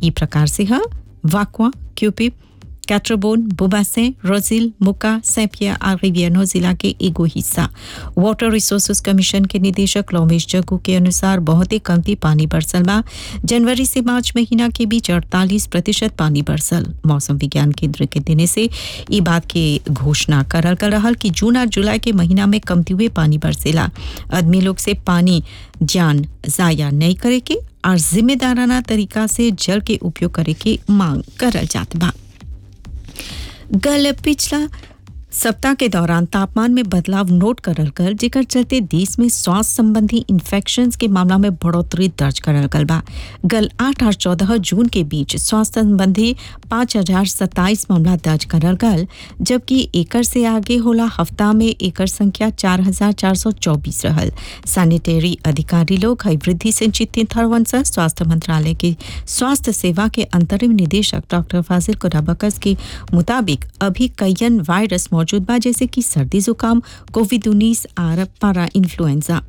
ई प्रकार से है वाकवा क्यूपिप कैट्रोबोन बुबासे रोजिल मुका सैपिया और रिवियनो जिला के एगो हिस्सा वाटर रिसोर्सेज कमीशन के निदेशक लोमेश जग्गू के अनुसार बहुत ही कमती पानी बरसल बा जनवरी से मार्च महीना के बीच 48 प्रतिशत पानी बरसल मौसम विज्ञान केंद्र के देने से ई बात के घोषणा करल कर रहल कि जून और जुलाई के महीना में कमती हुए पानी बरसेला आदमी लोग से पानी जान जाया नहीं करे के और जिम्मेदाराना तरीका से जल के उपयोग करे के मांग करल जात बा गल पिछला सप्ताह के दौरान तापमान में बदलाव नोट करल गल जेकर चलते देश में स्वास्थ्य संबंधी इन्फेक्शन के मामला में बढ़ोतरी दर्ज करल गल बा गल आठ और चौदह जून के बीच स्वास्थ्य संबंधी पाँच हजार सत्ताईस मामला दर्ज करल गल जबकि एकर से आगे होला हफ्ता में एकर संख्या चार हजार चार सौ चौबीस रहल सैनिटरी अधिकारी लोग हई वृद्धि से चिंतित हरवन से स्वास्थ्य मंत्रालय के स्वास्थ्य सेवा के अंतरिम निदेशक डॉक्टर फाजिल कुराबकस के मुताबिक अभी कईयन वायरस मौजूद बा जैसे कि सर्दी जुकाम कोविड उन्नीस और पारा इन्फ्लुएंजा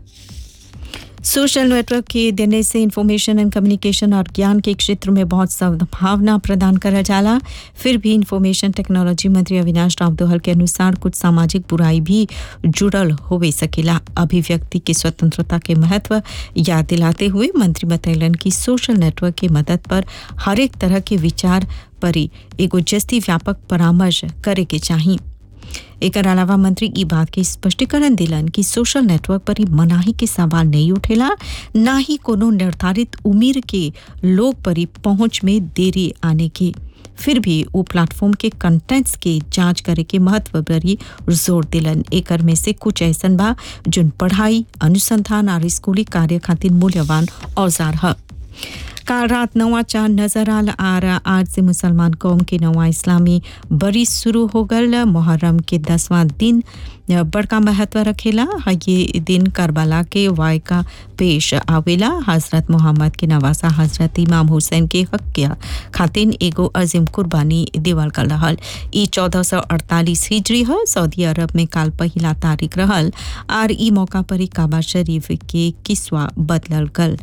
सोशल नेटवर्क के देने से इंफॉर्मेशन एंड कम्युनिकेशन और ज्ञान के क्षेत्र में बहुत सद्भावना प्रदान करा जाला फिर भी इंफॉर्मेशन टेक्नोलॉजी मंत्री अविनाश राव दोहल के अनुसार कुछ सामाजिक बुराई भी जुड़ल होवे सकेला अभिव्यक्ति की स्वतंत्रता के महत्व याद दिलाते हुए मंत्री बतैलन कि सोशल नेटवर्क की मदद पर हर एक तरह के विचार पर एगो जस्ती व्यापक परामर्श करे के चाहिए एकर अलावा मंत्री ई बात के स्पष्टीकरण दिलन कि सोशल नेटवर्क पर ही मनाही के सवाल नहीं उठेला ना ही कोनो निर्धारित उम्र के लोग पर ही पहुंच में देरी आने के फिर भी वो प्लेटफॉर्म के कंटेंट्स के जांच करे के महत्व पर ही जोर दिलन एकर में से कुछ ऐसन बा जोन पढ़ाई अनुसंधान और स्कूली कार्य खातिर मूल्यवान औजार है काल रात नवा चांद नजर आल आर आज से मुसलमान कौम के नवा इस्लामी बरी शुरू हो गल मुहर्रम के दसवां दिन बड़का महत्व रखेला ये दिन करबला के वायका पेश आवेला हजरत मोहम्मद के नवासा हजरत इमाम हुसैन के हक के खातिन एगो अजीम कुर्बानी देवल कर रहल ई चौदह सौ अड़तालीस हिजरी है सऊदी अरब में काल पहिला तारीख रहल और ई मौका पर ही काबा शरीफ के किस्वा बदलल गल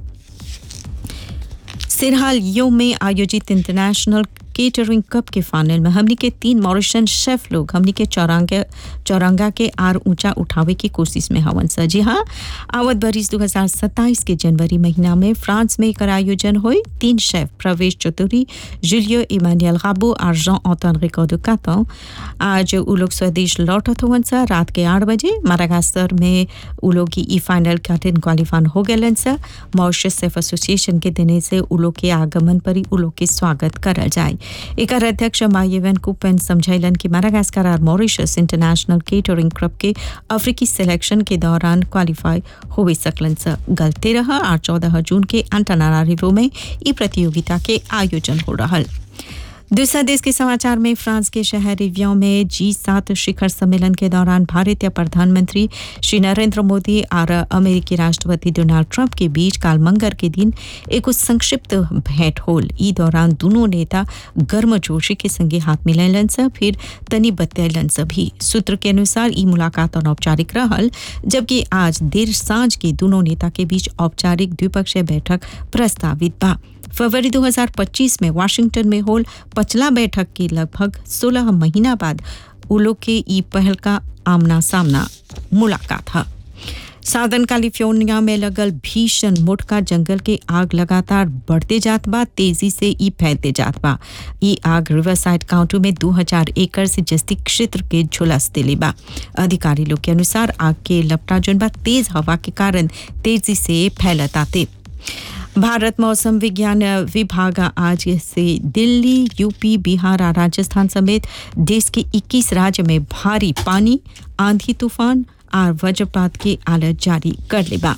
सिरहाल यो में आयोजित इंटरनेशनल केटरिंग कप के फाइनल में हमनी के तीन मॉरिशन शेफ लोग हमनी के चौरांगा चौरांगा के आर ऊंचा उठावे की कोशिश में हवन सा जी हाँ आवत बरिस 2027 के जनवरी महीना में फ्रांस में एकर आयोजन हुई तीन chef Pravesh Chaudhary Julio Emmanuel Gabo और जॉन ऑटन रिकॉर्डो कातो आज उ लोग स्वदेश लौटत हवन सा रात के आठ बजे मारागास्तर में उ लोग की ई फाइनल खातिर क्वालिफाइन हो गए सा मॉरिशस शेफ एसोसिएशन के देने से उ लोग के आगमन पर ही उ लोग के स्वागत करल जाए एकर अध्यक्ष मायेवन कुपेन समझैलन कि मारागास्कर और मॉरिशस इंटरनेशनल केटरिंग क्लब के अफ्रीकी सिलेक्शन के दौरान क्वालिफाई हो सकलन से गलते रहा और चौदह जून के अंटनारारिवो में ई प्रतियोगिता के आयोजन हो रहा दूसरा देश के समाचार में फ्रांस के शहर रिव्यों में जी सात शिखर सम्मेलन के दौरान भारतीय प्रधानमंत्री श्री नरेंद्र मोदी और अमेरिकी राष्ट्रपति डोनाल्ड ट्रंप के बीच काल मंगर के दिन एक संक्षिप्त भेंट होल ई दौरान दोनों नेता गर्मजोशी के संगे हाथ मिलैलन से फिर तनी बतैलन से भी सूत्र के अनुसार ई मुलाकात अनौपचारिक रहल जबकि आज देर सांझ के दोनों नेता के बीच औपचारिक द्विपक्षीय बैठक प्रस्तावित बा फरवरी 2025 में वाशिंगटन में होल पचला बैठक की लगभग 16 महीना बाद उलो के ई पहल का आमना सामना मुलाकात है साउदर्न कैलिफोर्निया में लगल भीषण मोटका जंगल के आग लगातार बढ़ते जात बा तेजी से ई फैलते जात बा ई आग रिवरसाइड काउंटी में 2000 एकड़ से जस्ती क्षेत्र के झुलस दिले बा अधिकारी लोग के अनुसार आग के लपटा जोन बा तेज हवा के कारण तेजी से फैलत आते भारत मौसम विज्ञान विभाग आज से दिल्ली यूपी बिहार और राजस्थान समेत देश के 21 राज्य में भारी पानी आंधी तूफान और वज्रपात की अलर्ट जारी कर लेबा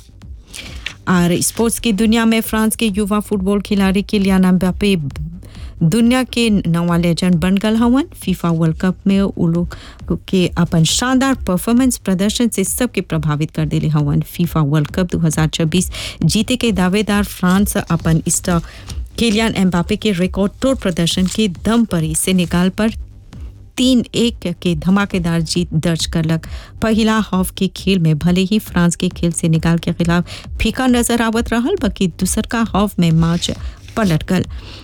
और स्पोर्ट्स की दुनिया में फ्रांस के युवा फुटबॉल खिलाड़ी किलियान एम्बापे दुनिया के नवा लेजेंड बन गल हवन फीफा वर्ल्ड कप में उ लोग के अपन शानदार परफॉर्मेंस प्रदर्शन से सबके प्रभावित कर दिले हवन फीफा वर्ल्ड कप 2026 जीते के दावेदार फ्रांस अपन स्टार किलियन एम्बापे के रिकॉर्ड तोड़ प्रदर्शन के दम पर ही सेनेगाल पर तीन एक के धमाकेदार जीत दर्ज करलक पहला हाफ के खेल में भले ही फ्रांस के खेल सेनेगाल के खिलाफ फीका नजर आवत रहल बल्कि दूसर का हाफ में मैच पलट गल